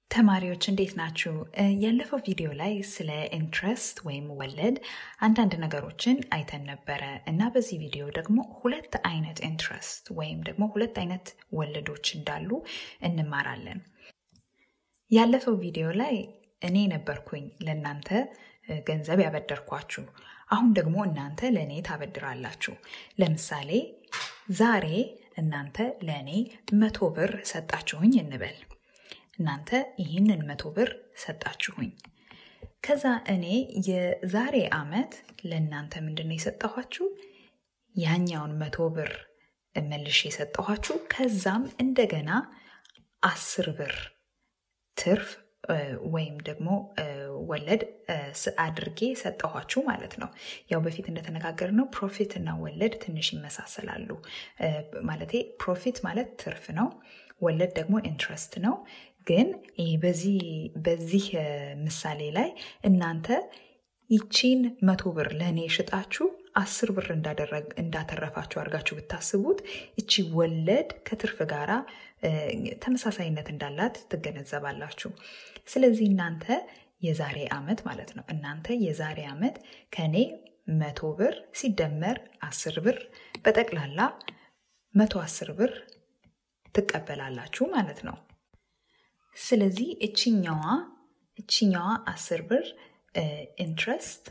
ተማሪዎች እንዴት ናችሁ? ያለፈው ቪዲዮ ላይ ስለ ኢንትረስት ወይም ወለድ አንዳንድ ነገሮችን አይተን ነበረ እና በዚህ ቪዲዮ ደግሞ ሁለት አይነት ኢንትረስት ወይም ደግሞ ሁለት አይነት ወለዶች እንዳሉ እንማራለን። ያለፈው ቪዲዮ ላይ እኔ ነበርኩኝ ለእናንተ ገንዘብ ያበደርኳችሁ። አሁን ደግሞ እናንተ ለእኔ ታበድራላችሁ። ለምሳሌ ዛሬ እናንተ ለእኔ መቶ ብር ሰጣችሁኝ እንበል። እናንተ ይህንን መቶ ብር ሰጣችሁኝ። ከዛ እኔ የዛሬ ዓመት ለእናንተ ምንድን ነው የሰጠኋችሁ? ያኛውን መቶ ብር መልሼ የሰጠኋችሁ። ከዛም እንደገና አስር ብር ትርፍ ወይም ደግሞ ወለድ አድርጌ ሰጠኋችሁ ማለት ነው። ያው በፊት እንደተነጋገር ነው ፕሮፊት እና ወለድ ትንሽ ይመሳሰላሉ። ማለቴ ፕሮፊት ማለት ትርፍ ነው። ወለድ ደግሞ ኢንትረስት ነው። ግን በዚህ ምሳሌ ላይ እናንተ ይቺን መቶ ብር ለእኔ ሽጣችሁ አስር ብር እንዳተረፋችሁ አድርጋችሁ ብታስቡት እቺ ወለድ ከትርፍ ጋራ ተመሳሳይነት እንዳላት ትገነዘባላችሁ። ስለዚህ እናንተ የዛሬ ዓመት ማለት ነው እናንተ የዛሬ ዓመት ከእኔ መቶ ብር ሲደመር አስር ብር በጠቅላላ መቶ አስር ብር ትቀበላላችሁ ማለት ነው። ስለዚህ እችኛዋ እችኛዋ አስር ብር ኢንትረስት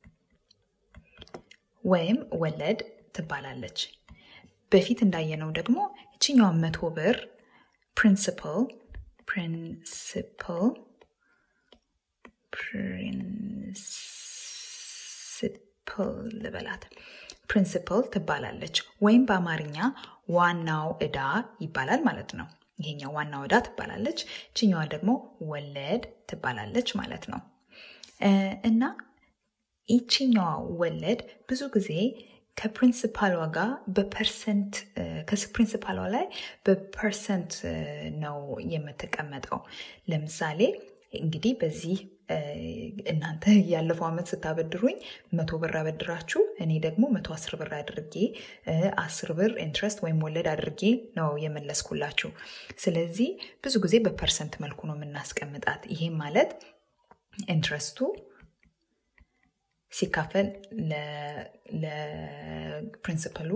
ወይም ወለድ ትባላለች። በፊት እንዳየነው ደግሞ እችኛዋ መቶ ብር ፕሪንሲፕል ፕሪንሲፕል ፕሪንሲፕል ልበላት ፕሪንሲፕል ትባላለች ወይም በአማርኛ ዋናው ዕዳ ይባላል ማለት ነው። ይሄኛው ዋናው ዕዳ ትባላለች፣ ችኛዋ ደግሞ ወለድ ትባላለች ማለት ነው። እና ይችኛዋ ወለድ ብዙ ጊዜ ከፕሪንሲፓሏ ጋር በፐርሰንት ከፕሪንሲፓሏ ላይ በፐርሰንት ነው የምትቀመጠው። ለምሳሌ እንግዲህ በዚህ እናንተ ያለፈው ዓመት ስታበድሩኝ መቶ ብር አበድራችሁ እኔ ደግሞ መቶ አስር ብር አድርጌ አስር ብር ኢንትረስት ወይም ወለድ አድርጌ ነው የመለስኩላችሁ። ስለዚህ ብዙ ጊዜ በፐርሰንት መልኩ ነው የምናስቀምጣት። ይሄም ማለት ኢንትረስቱ ሲካፈል ለፕሪንሲፐሉ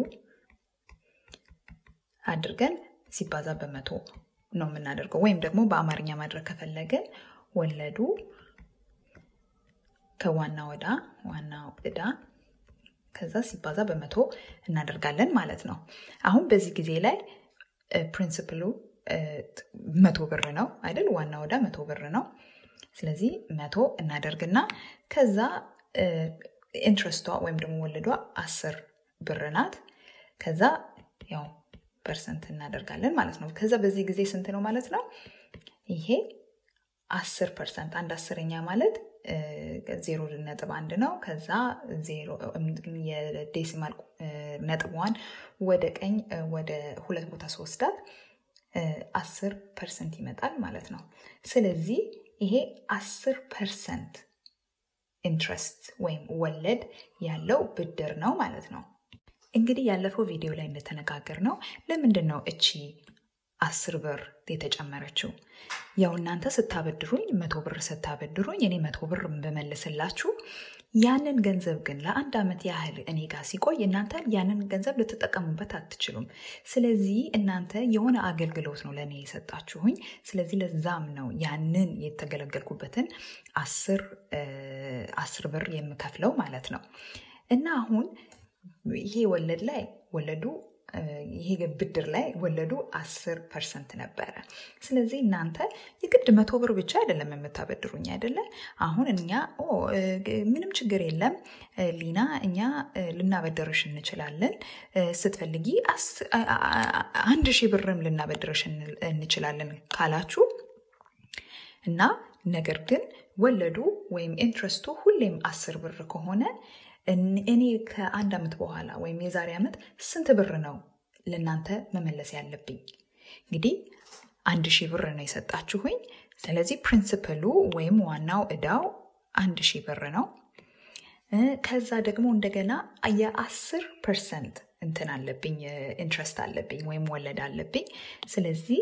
አድርገን ሲባዛ በመቶ ነው የምናደርገው። ወይም ደግሞ በአማርኛ ማድረግ ከፈለግን ወለዱ ከዋና ወዳ ዋና ዕዳ ከዛ ሲባዛ በመቶ እናደርጋለን ማለት ነው። አሁን በዚህ ጊዜ ላይ ፕሪንስፕሉ መቶ ብር ነው አይደል? ዋና ወዳ መቶ ብር ነው። ስለዚህ መቶ እናደርግና ከዛ ኢንትረስቷ ወይም ደግሞ ወለዷ አስር ብር ናት። ከዛ ያው ፐርሰንት እናደርጋለን ማለት ነው። ከዛ በዚህ ጊዜ ስንት ነው ማለት ነው? ይሄ አስር ፐርሰንት አንድ አስረኛ ማለት ዜሮ ነጥብ አንድ ነው። ከዛ የዴሲማል ነጥቧን ወደ ቀኝ ወደ ሁለት ቦታ ስወስዳት አስር ፐርሰንት ይመጣል ማለት ነው። ስለዚህ ይሄ አስር ፐርሰንት ኢንትረስት ወይም ወለድ ያለው ብድር ነው ማለት ነው። እንግዲህ ያለፈው ቪዲዮ ላይ እንደተነጋገር ነው ለምንድን ነው እቺ አስር ብር የተጨመረችው? ያው እናንተ ስታበድሩኝ መቶ ብር ስታበድሩኝ እኔ መቶ ብር በመልስላችሁ ያንን ገንዘብ ግን ለአንድ ዓመት ያህል እኔ ጋር ሲቆይ እናንተ ያንን ገንዘብ ልትጠቀሙበት አትችሉም። ስለዚህ እናንተ የሆነ አገልግሎት ነው ለእኔ የሰጣችሁኝ። ስለዚህ ለዛም ነው ያንን የተገለገልኩበትን አስር ብር የምከፍለው ማለት ነው። እና አሁን ይሄ ወለድ ላይ ወለዱ ይሄ ብድር ላይ ወለዱ አስር ፐርሰንት ነበረ። ስለዚህ እናንተ የግድ መቶ ብር ብቻ አይደለም የምታበድሩኝ አይደለ? አሁን እኛ ምንም ችግር የለም ሊና፣ እኛ ልናበደርሽ እንችላለን። ስትፈልጊ አንድ ሺህ ብርም ልናበድርሽ እንችላለን ካላችሁ እና ነገር ግን ወለዱ ወይም ኢንትረስቱ ሁሌም አስር ብር ከሆነ እኔ ከአንድ ዓመት በኋላ ወይም የዛሬ ዓመት ስንት ብር ነው ለእናንተ መመለስ ያለብኝ? እንግዲህ አንድ ሺህ ብር ነው የሰጣችሁኝ። ስለዚህ ፕሪንስፕሉ ወይም ዋናው ዕዳው አንድ ሺህ ብር ነው። ከዛ ደግሞ እንደገና የአስር ፐርሰንት እንትን አለብኝ ኢንትረስት አለብኝ ወይም ወለድ አለብኝ። ስለዚህ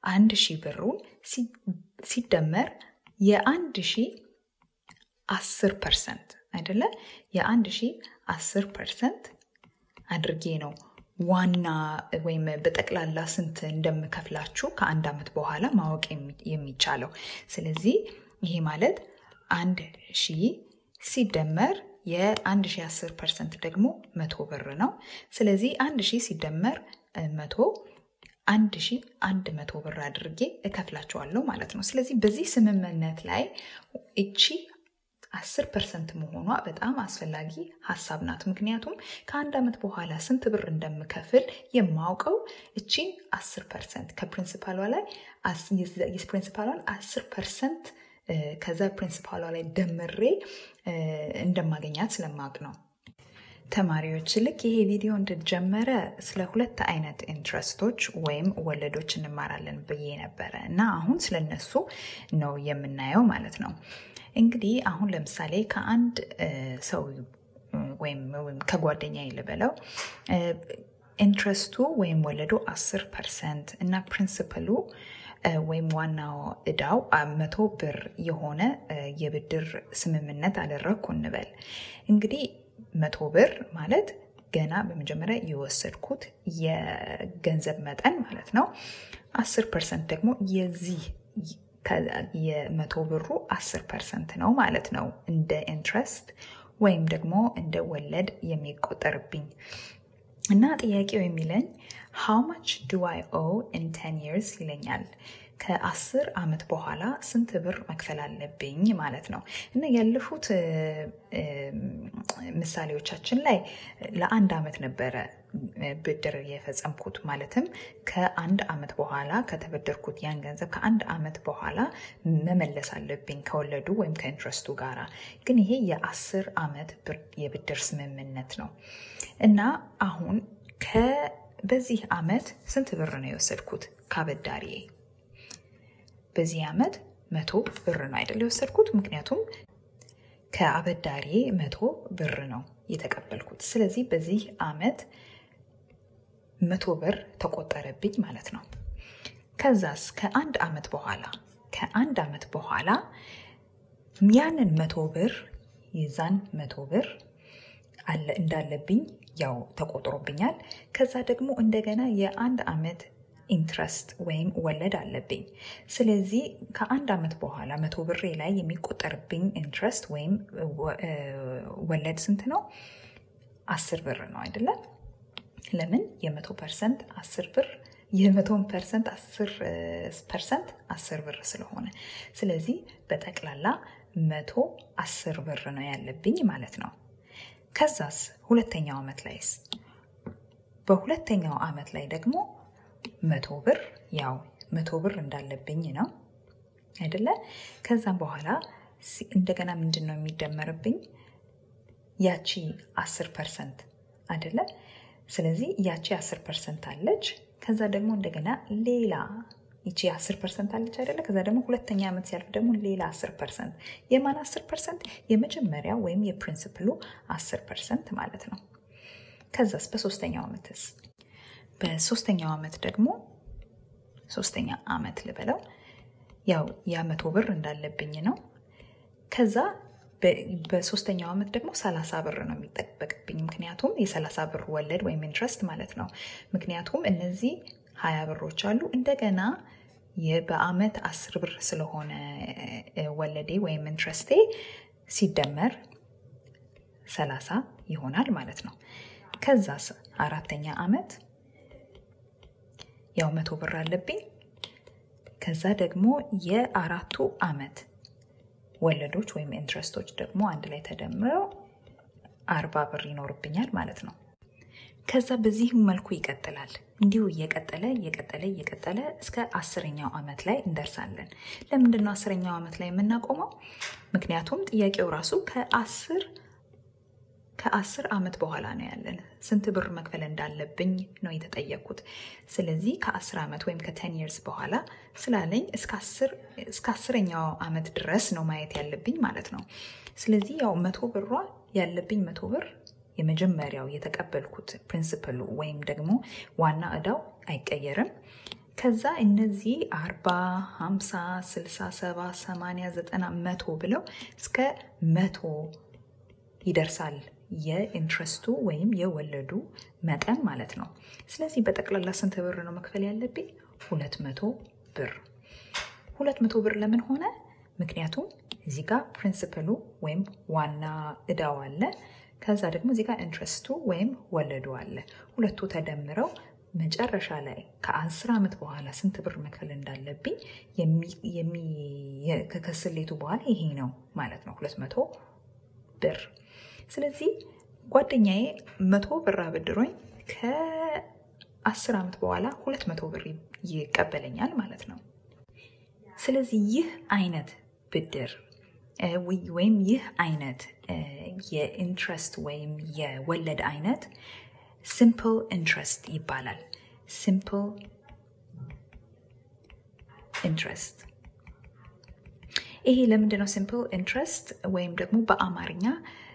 አንድ ሺህ ብሩን ሲደመር የአንድ ሺህ አስር ፐርሰንት አይደለ? የአንድ ሺህ አስር ፐርሰንት አድርጌ ነው ዋና ወይም በጠቅላላ ስንት እንደምከፍላችሁ ከአንድ ዓመት በኋላ ማወቅ የሚቻለው። ስለዚህ ይሄ ማለት አንድ ሺህ ሲደመር የአንድ ሺህ አስር ፐርሰንት ደግሞ መቶ ብር ነው። ስለዚህ አንድ ሺህ ሲደመር መቶ አንድ ሺህ አንድ መቶ ብር አድርጌ እከፍላቸዋለሁ ማለት ነው። ስለዚህ በዚህ ስምምነት ላይ እቺ አስር ፐርሰንት መሆኗ በጣም አስፈላጊ ሀሳብ ናት። ምክንያቱም ከአንድ ዓመት በኋላ ስንት ብር እንደምከፍል የማውቀው እቺን አስር ፐርሰንት ከፕሪንሲፓሏ ላይ የፕሪንሲፓሏን አስር ፐርሰንት ከዛ ፕሪንሲፓሏ ላይ ደምሬ እንደማገኛት ስለማውቅ ነው። ተማሪዎች ልክ ይሄ ቪዲዮ እንደጀመረ ስለ ሁለት አይነት ኢንትረስቶች ወይም ወለዶች እንማራለን ብዬ ነበረ እና አሁን ስለነሱ ነው የምናየው ማለት ነው። እንግዲህ አሁን ለምሳሌ ከአንድ ሰው ወይም ከጓደኛ ልበለው ኢንትረስቱ ወይም ወለዱ አስር ፐርሰንት እና ፕሪንስፕሉ ወይም ዋናው እዳው መቶ ብር የሆነ የብድር ስምምነት አደረግኩ እንበል። እንግዲህ መቶ ብር ማለት ገና በመጀመሪያ የወሰድኩት የገንዘብ መጠን ማለት ነው። አስር ፐርሰንት ደግሞ የዚህ የመቶ ብሩ አስር ፐርሰንት ነው ማለት ነው እንደ ኢንትረስት ወይም ደግሞ እንደ ወለድ የሚቆጠርብኝ እና ጥያቄው የሚለኝ ሃው ማች ዱ አይ ኦ ኢን ቴን ይርስ ይለኛል። ከአስር ዓመት በኋላ ስንት ብር መክፈል አለብኝ ማለት ነው። እና ያለፉት ምሳሌዎቻችን ላይ ለአንድ ዓመት ነበረ ብድር የፈጸምኩት ማለትም ከአንድ ዓመት በኋላ ከተበደርኩት ያን ገንዘብ ከአንድ ዓመት በኋላ መመለስ አለብኝ ከወለዱ ወይም ከኢንትረስቱ ጋራ። ግን ይሄ የአስር ዓመት የብድር ስምምነት ነው እና አሁን በዚህ ዓመት ስንት ብር ነው የወሰድኩት ካበዳሪዬ? በዚህ ዓመት መቶ ብር ነው አይደል የወሰድኩት? ምክንያቱም ከአበዳሪዬ መቶ ብር ነው የተቀበልኩት። ስለዚህ በዚህ ዓመት መቶ ብር ተቆጠረብኝ ማለት ነው። ከዛስ ከአንድ ዓመት በኋላ ከአንድ ዓመት በኋላ ያንን መቶ ብር የዛን መቶ ብር እንዳለብኝ ያው ተቆጥሮብኛል። ከዛ ደግሞ እንደገና የአንድ ዓመት ኢንትረስት ወይም ወለድ አለብኝ። ስለዚህ ከአንድ ዓመት በኋላ መቶ ብሬ ላይ የሚቆጠርብኝ ኢንትረስት ወይም ወለድ ስንት ነው? አስር ብር ነው አይደለም? ለምን የመቶ ፐርሰንት አስር ብር የመቶን ፐርሰንት አስር ፐርሰንት አስር ብር ስለሆነ ስለዚህ በጠቅላላ መቶ አስር ብር ነው ያለብኝ ማለት ነው። ከዛስ ሁለተኛው ዓመት ላይስ በሁለተኛው ዓመት ላይ ደግሞ መቶ ብር ያው መቶ ብር እንዳለብኝ ነው አይደለ? ከዛም በኋላ እንደገና ምንድን ነው የሚደመርብኝ? ያቺ አስር ፐርሰንት አይደለ? ስለዚህ ያቺ አስር ፐርሰንት አለች። ከዛ ደግሞ እንደገና ሌላ ይቺ አስር ፐርሰንት አለች አይደለ? ከዛ ደግሞ ሁለተኛ ዓመት ሲያልፍ ደግሞ ሌላ አስር ፐርሰንት። የማን አስር ፐርሰንት? የመጀመሪያ ወይም የፕሪንስፕሉ አስር ፐርሰንት ማለት ነው። ከዛስ በሶስተኛው ዓመትስ? በሶስተኛው ዓመት ደግሞ ሶስተኛ ዓመት ልበለው ያው ያ መቶ ብር እንዳለብኝ ነው። ከዛ በሶስተኛው ዓመት ደግሞ ሰላሳ ብር ነው የሚጠበቅብኝ ምክንያቱም የሰላሳ ብር ወለድ ወይም ኢንትረስት ማለት ነው። ምክንያቱም እነዚህ ሀያ ብሮች አሉ እንደገና በአመት አስር ብር ስለሆነ ወለዴ ወይም ኢንትረስቴ ሲደመር ሰላሳ ይሆናል ማለት ነው። ከዛ አራተኛ ዓመት ያው መቶ ብር አለብኝ። ከዛ ደግሞ የአራቱ ዓመት ወለዶች ወይም ኢንትረስቶች ደግሞ አንድ ላይ ተደምረው አርባ ብር ይኖርብኛል ማለት ነው። ከዛ በዚህ መልኩ ይቀጥላል። እንዲሁ እየቀጠለ እየቀጠለ እየቀጠለ እስከ አስረኛው ዓመት ላይ እንደርሳለን። ለምንድን ነው አስረኛው ዓመት ላይ የምናቆመው? ምክንያቱም ጥያቄው ራሱ ከአስር ከአስር ዓመት በኋላ ነው ያለን። ስንት ብር መክፈል እንዳለብኝ ነው የተጠየቅኩት። ስለዚህ ከአስር ዓመት ወይም ከቴን ይርስ በኋላ ስላለኝ እስከ አስረኛው ዓመት ድረስ ነው ማየት ያለብኝ ማለት ነው። ስለዚህ ያው መቶ ብሯ ያለብኝ መቶ ብር የመጀመሪያው የተቀበልኩት ፕሪንስፕሉ ወይም ደግሞ ዋና እዳው አይቀየርም። ከዛ እነዚህ አርባ ሀምሳ ስልሳ ሰባ ሰማንያ ዘጠና መቶ ብለው እስከ መቶ ይደርሳል የኢንትረስቱ ወይም የወለዱ መጠን ማለት ነው። ስለዚህ በጠቅላላ ስንት ብር ነው መክፈል ያለብኝ? ሁለት መቶ ብር። ሁለት መቶ ብር ለምን ሆነ? ምክንያቱም እዚህ ጋር ፕሪንስፕሉ ወይም ዋና እዳው አለ። ከዛ ደግሞ እዚህ ጋር ኢንትረስቱ ወይም ወለዱ አለ። ሁለቱ ተደምረው መጨረሻ ላይ ከአስር ዓመት በኋላ ስንት ብር መክፈል እንዳለብኝ ከስሌቱ በኋላ ይሄ ነው ማለት ነው፣ ሁለት መቶ ብር። ስለዚህ ጓደኛዬ መቶ ብር አበድሮኝ ከአስር ዓመት በኋላ ሁለት መቶ ብር ይቀበለኛል ማለት ነው። ስለዚህ ይህ አይነት ብድር ወይም ይህ አይነት የኢንትረስት ወይም የወለድ አይነት ሲምፕል ኢንትረስት ይባላል። ሲምፕል ኢንትረስት። ይሄ ለምንድን ነው ሲምፕል ኢንትረስት ወይም ደግሞ በአማርኛ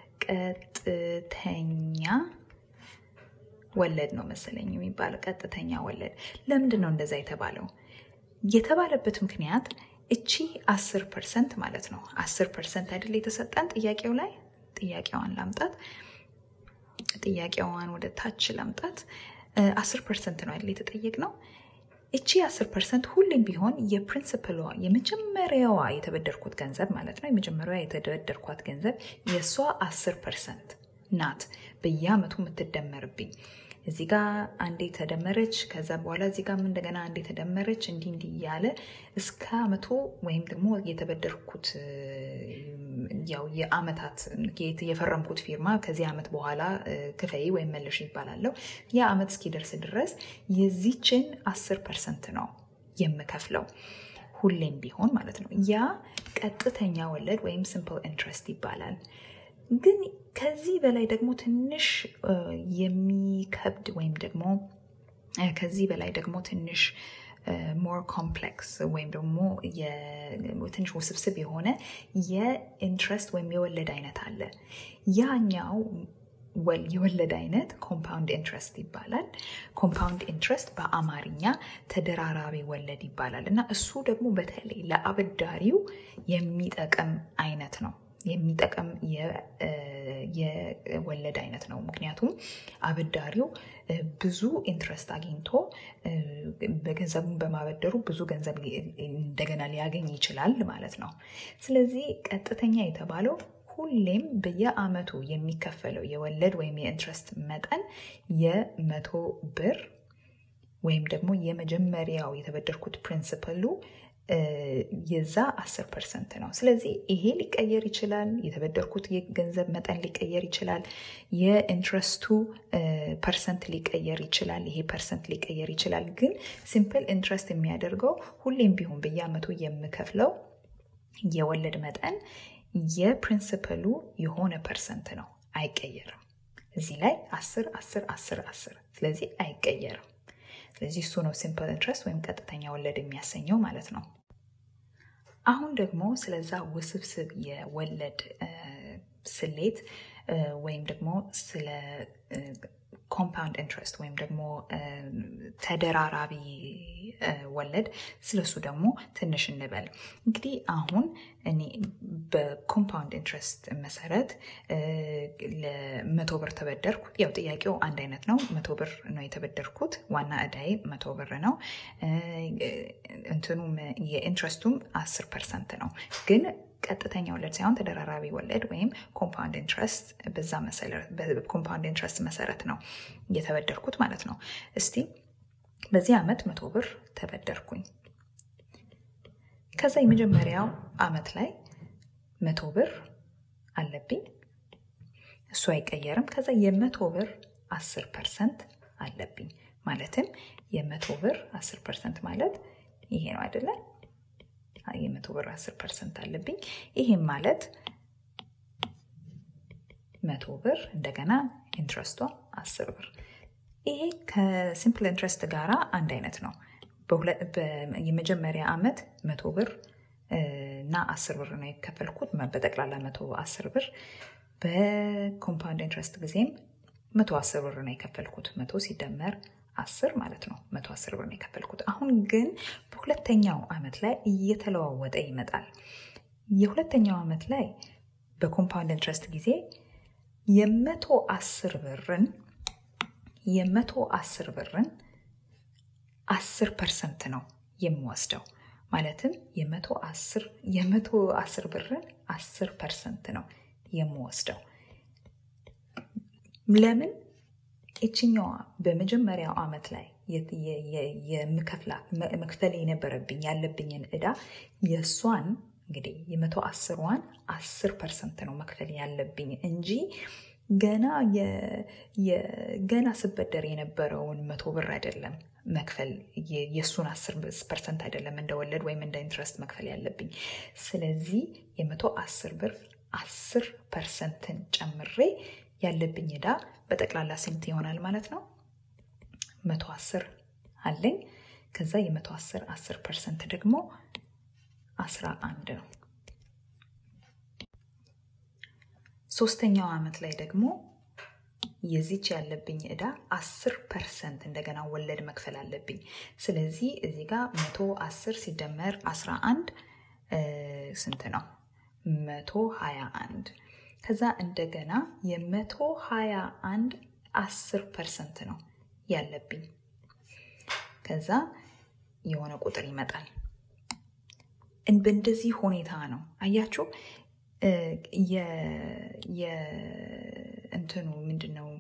ቀጥተኛ ወለድ ነው መሰለኝ የሚባለው። ቀጥተኛ ወለድ ለምንድን ነው እንደዛ የተባለው? የተባለበት ምክንያት እቺ አስር ፐርሰንት ማለት ነው። አስር ፐርሰንት አይደል የተሰጠን ጥያቄው ላይ ጥያቄዋን ላምጣት ጥያቄዋን ወደ ታች ላምጣት። አስር ፐርሰንት ነው አይደል የተጠየቅ ነው። እቺ አስር ፐርሰንት ሁሌም ቢሆን የፕሪንስፕሏ የመጀመሪያዋ የተበደርኩት ገንዘብ ማለት ነው የመጀመሪያዋ የተበደርኳት ገንዘብ የእሷ አስር ፐርሰንት ናት በየአመቱ የምትደመርብኝ። እዚህ ጋ አንዴ ተደመረች፣ ከዛ በኋላ እዚህ ጋም እንደገና አንዴ ተደመረች፣ እንዲህ እንዲህ እያለ እስከ አመቱ ወይም ደግሞ የተበደርኩት ያው የአመታት የፈረምኩት ፊርማ ከዚህ አመት በኋላ ክፈይ ወይም መልሽ ይባላለሁ። ያ አመት እስኪደርስ ድረስ የዚችን አስር ፐርሰንት ነው የምከፍለው ሁሌም ቢሆን ማለት ነው። ያ ቀጥተኛ ወለድ ወይም ሲምፕል ኢንትረስት ይባላል። ግን ከዚህ በላይ ደግሞ ትንሽ የሚከብድ ወይም ደግሞ ከዚህ በላይ ደግሞ ትንሽ ሞር ኮምፕሌክስ ወይም ደግሞ ትንሽ ውስብስብ የሆነ የኢንትረስት ወይም የወለድ አይነት አለ። ያኛው የወለድ አይነት ኮምፓውንድ ኢንትረስት ይባላል። ኮምፓውንድ ኢንትረስት በአማርኛ ተደራራቢ ወለድ ይባላል እና እሱ ደግሞ በተለይ ለአበዳሪው የሚጠቅም አይነት ነው የሚጠቅም የወለድ አይነት ነው። ምክንያቱም አበዳሪው ብዙ ኢንትረስት አግኝቶ በገንዘቡን በማበደሩ ብዙ ገንዘብ እንደገና ሊያገኝ ይችላል ማለት ነው። ስለዚህ ቀጥተኛ የተባለው ሁሌም በየአመቱ የሚከፈለው የወለድ ወይም የኢንትረስት መጠን የመቶ ብር ወይም ደግሞ የመጀመሪያው የተበደርኩት ፕሪንስፕሉ የዛ አስር ፐርሰንት ነው። ስለዚህ ይሄ ሊቀየር ይችላል። የተበደርኩት የገንዘብ መጠን ሊቀየር ይችላል። የኢንትረስቱ ፐርሰንት ሊቀየር ይችላል። ይሄ ፐርሰንት ሊቀየር ይችላል። ግን ሲምፕል ኢንትረስት የሚያደርገው ሁሌም ቢሆን በየአመቱ የምከፍለው የወለድ መጠን የፕሪንስፕሉ የሆነ ፐርሰንት ነው፣ አይቀየርም። እዚህ ላይ አስር አስር አስር አስር ስለዚህ አይቀየርም። ስለዚህ እሱ ነው ሲምፕል ኢንትረስት ወይም ቀጥተኛ ወለድ የሚያሰኘው ማለት ነው። አሁን ደግሞ ስለዛ ውስብስብ የወለድ ስሌት ወይም ደግሞ ስለ ኮምፓውንድ ኢንትረስት ወይም ደግሞ ተደራራቢ ወለድ ስለሱ ደግሞ ትንሽ እንበል። እንግዲህ አሁን እኔ በኮምፓውንድ ኢንትረስት መሰረት ለመቶ ብር ተበደርኩ። ያው ጥያቄው አንድ አይነት ነው። መቶ ብር ነው የተበደርኩት። ዋና እዳይ መቶ ብር ነው። እንትኑም የኢንትረስቱም አስር ፐርሰንት ነው ግን ቀጥተኛ ወለድ ሳይሆን ተደራራቢ ወለድ ወይም ኮምፓውንድ ኢንትረስት በዛ ኮምፓውንድ ኢንትረስት መሰረት ነው እየተበደርኩት ማለት ነው። እስቲ በዚህ ዓመት መቶ ብር ተበደርኩኝ። ከዛ የመጀመሪያው ዓመት ላይ መቶ ብር አለብኝ። እሱ አይቀየርም። ከዛ የመቶ ብር አስር ፐርሰንት አለብኝ። ማለትም የመቶ ብር አስር ፐርሰንት ማለት ይሄ ነው አይደለም? የመቶ ብር አስር ፐርሰንት አለብኝ። ይህም ማለት መቶ ብር እንደገና ኢንትረስቷ አስር ብር። ይሄ ከሲምፕል ኢንትረስት ጋር አንድ አይነት ነው። የመጀመሪያ ዓመት መቶ ብር እና አስር ብር ነው የከፈልኩት፣ በጠቅላላ መቶ አስር ብር። በኮምፓውንድ ኢንትረስት ጊዜም መቶ አስር ብር ነው የከፈልኩት። መቶ ሲደመር አስር ማለት ነው። መቶ አስር ብር ነው የከፈልኩት። አሁን ግን በሁለተኛው ዓመት ላይ እየተለዋወጠ ይመጣል። የሁለተኛው ዓመት ላይ በኮምፓውንድ ኢንትረስት ጊዜ የመቶ አስር ብርን የመቶ አስር ብርን አስር ፐርሰንት ነው የምወስደው። ማለትም የመቶ አስር የመቶ አስር ብርን አስር ፐርሰንት ነው የምወስደው። ለምን ይችኛዋ በመጀመሪያው ዓመት ላይ መክፈል የነበረብኝ ያለብኝን እዳ የእሷን እንግዲህ የመቶ አስሯን አስር ፐርሰንት ነው መክፈል ያለብኝ እንጂ ገና ገና ስበደር የነበረውን መቶ ብር አይደለም መክፈል የእሱን አስር ፐርሰንት አይደለም እንደወለድ ወይም እንደ ኢንትረስት መክፈል ያለብኝ። ስለዚህ የመቶ አስር ብር አስር ፐርሰንትን ጨምሬ ያለብኝ ዕዳ በጠቅላላ ስንት ይሆናል ማለት ነው? መቶ አስር አለኝ። ከዛ የመቶ አስር አስር ፐርሰንት ደግሞ አስራ አንድ ነው። ሶስተኛው ዓመት ላይ ደግሞ የዚች ያለብኝ ዕዳ አስር ፐርሰንት እንደገና ወለድ መክፈል አለብኝ። ስለዚህ እዚህ ጋር መቶ አስር ሲደመር አስራ አንድ ስንት ነው? መቶ ሀያ አንድ ከዛ እንደገና የመቶ ሀያ አንድ አስር ፐርሰንት ነው ያለብኝ። ከዛ የሆነ ቁጥር ይመጣል። በእንደዚህ ሁኔታ ነው አያችሁ። እንትኑ ምንድን ነው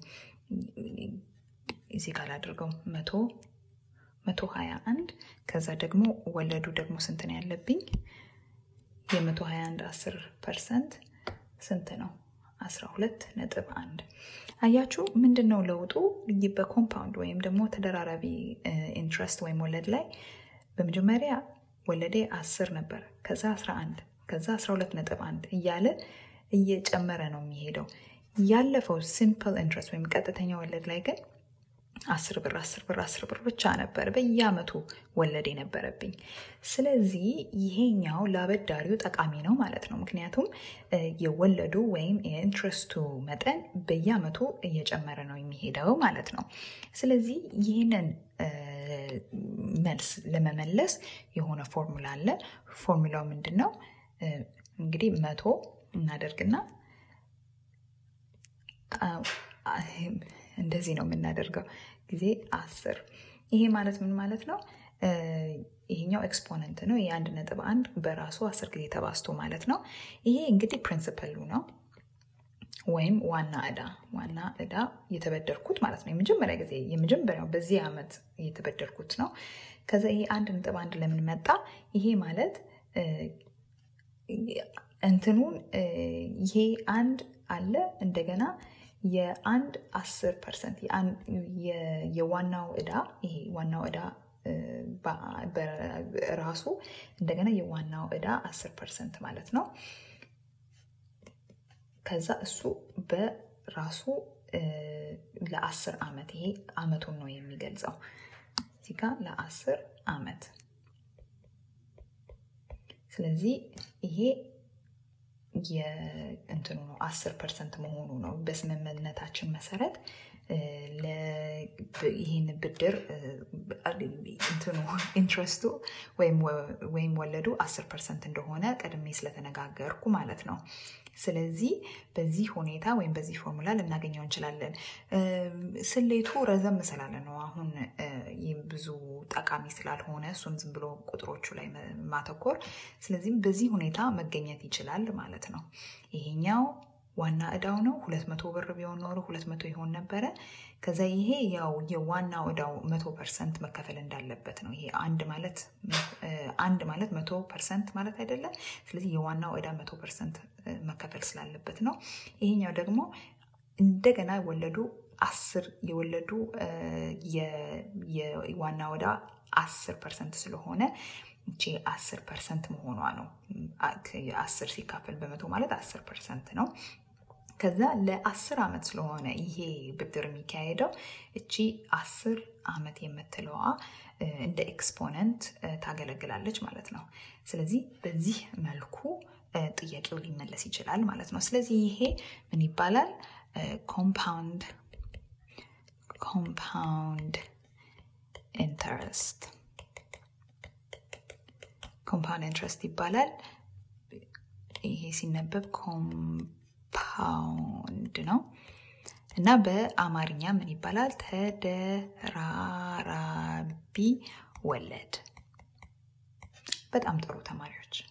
እዚህ ጋር አድርገው መቶ መቶ ሀያ አንድ ከዛ ደግሞ ወለዱ ደግሞ ስንት ነው ያለብኝ? የመቶ ሀያ አንድ አስር ፐርሰንት ስንት ነው? አስራ ሁለት ነጥብ አንድ አያችሁ። ምንድን ነው ለውጡ? በኮምፓውንድ ወይም ደግሞ ተደራራቢ ኢንትረስት ወይም ወለድ ላይ በመጀመሪያ ወለዴ አስር ነበር፣ ከዛ አስራ አንድ ከዛ 12 ነጥብ አንድ እያለ እየጨመረ ነው የሚሄደው። ያለፈው ሲምፕል ኢንትረስት ወይም ቀጥተኛ ወለድ ላይ ግን አስር ብር አስር ብር አስር ብር ብቻ ነበር በየአመቱ ወለድ የነበረብኝ። ስለዚህ ይሄኛው ለአበዳሪው ጠቃሚ ነው ማለት ነው። ምክንያቱም የወለዱ ወይም የኢንትረስቱ መጠን በየአመቱ እየጨመረ ነው የሚሄደው ማለት ነው። ስለዚህ ይህንን መልስ ለመመለስ የሆነ ፎርሙላ አለ። ፎርሙላው ምንድን ነው? እንግዲህ መቶ እናደርግና እንደዚህ ነው የምናደርገው ጊዜ አስር ይሄ ማለት ምን ማለት ነው? ይሄኛው ኤክስፖነንት ነው። ይሄ አንድ ነጥብ አንድ በራሱ አስር ጊዜ ተባዝቶ ማለት ነው። ይሄ እንግዲህ ፕሪንስፐሉ ነው ወይም ዋና እዳ ዋና እዳ የተበደርኩት ማለት ነው። የመጀመሪያ ጊዜ የመጀመሪያው በዚህ ዓመት የተበደርኩት ነው። ከዛ ይሄ አንድ ነጥብ አንድ ለምን መጣ? ይሄ ማለት እንትኑን ይሄ አንድ አለ እንደገና የአንድ አስር ፐርሰንት የዋናው እዳ ይሄ ዋናው እዳ ራሱ እንደገና የዋናው እዳ አስር ፐርሰንት ማለት ነው። ከዛ እሱ በራሱ ለአስር ዓመት ይሄ ዓመቱን ነው የሚገልጸው እዚህ ጋ ለአስር ዓመት ስለዚህ ይሄ የእንትኑ ነው አስር ፐርሰንት መሆኑ ነው። በስምምነታችን መሰረት ይህን ብድር እንትኑ ኢንትረስቱ ወይም ወለዱ አስር ፐርሰንት እንደሆነ ቀድሜ ስለተነጋገርኩ ማለት ነው። ስለዚህ በዚህ ሁኔታ ወይም በዚህ ፎርሙላ ልናገኘው እንችላለን። ስሌቱ ረዘም ስላለ ነው አሁን ብዙ ጠቃሚ ስላልሆነ እሱን ዝም ብሎ ቁጥሮቹ ላይ ማተኮር። ስለዚህም በዚህ ሁኔታ መገኘት ይችላል ማለት ነው። ይሄኛው ዋና እዳው ነው። ሁለት መቶ ብር ቢሆን ኖሮ ሁለት መቶ ይሆን ነበረ። ከዛ ይሄ ያው የዋናው እዳው መቶ ፐርሰንት መከፈል እንዳለበት ነው። ይሄ አንድ ማለት አንድ ማለት መቶ ፐርሰንት ማለት አይደለም። ስለዚህ የዋናው እዳ መቶ ፐርሰንት መከፈል ስላለበት ነው። ይሄኛው ደግሞ እንደገና ወለዱ አስር የወለዱ የዋናው እዳ አስር ፐርሰንት ስለሆነ እቺ አስር ፐርሰንት መሆኗ ነው። አስር ሲካፈል በመቶ ማለት አስር ፐርሰንት ነው። ከዛ ለአስር ዓመት ስለሆነ ይሄ ብድር የሚካሄደው እቺ አስር ዓመት የምትለዋ እንደ ኤክስፖነንት ታገለግላለች ማለት ነው። ስለዚህ በዚህ መልኩ ጥያቄው ሊመለስ ይችላል ማለት ነው። ስለዚህ ይሄ ምን ይባላል? ኮምፓውንድ ኮምፓውንድ ኢንተረስት ኮምፓውንድ ኢንትረስት ይባላል። ይሄ ሲነበብ ኮምፓውንድ ነው እና በአማርኛ ምን ይባላል? ተደራራቢ ወለድ። በጣም ጥሩ ተማሪዎች